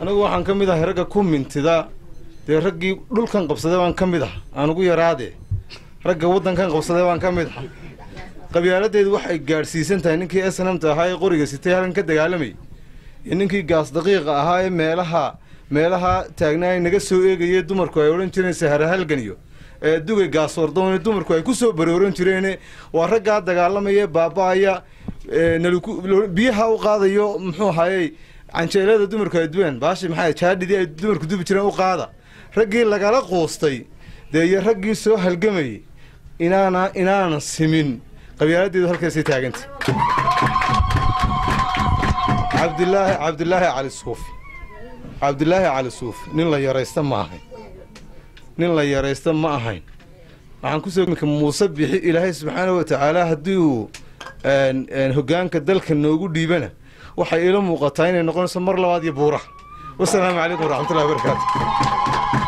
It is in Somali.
anigu waxaan ka mid ahay ragga ku mintida dee raggii dhulkan qabsaday baan ka mid ah aan ugu yaraade ragga waddankan qabsaday baan ka mid ah qabyaaladeedu waxay gaadhsiisan tahay ninkii snamta ahaa ee qoriga sitay halkan ka dagaalamayay iyo ninkii gaas daqiiqa ahaa ee meelaha meelaha taagnaa ay naga soo eegayee dumarku ay odhan jireen sahara halgan iyo ee dugay gaas wardoone dumarku ay ku soo barooran jireene waa raggaa dagaalamaya baaba-aya naliku biyaha u qaadayo muxuu ahayey canjeelada dumarku ay duween baashi maxaa jaadhidii ay dumarku dubi jireen u qaada raggii lagala quustay dee iyo raggii soo halgamayay inaana inaana simin qabyaaladeedu halkaasay taaganta cabdilaahi cabdilaahi cali suufi cabdilaahi cali suufi nin la yaraysta ma ahayn nin la yaraysta ma ahayn waxaan kusoo imika muuse bixi ilaahay subxaana wa tacaala haddii uu hoggaanka dalka noogu dhiibana waxay ila muuqataa inay noqonayso mar labaad iyo buuraha wasalaamu calaykum waraxmatullahi wabarakaatu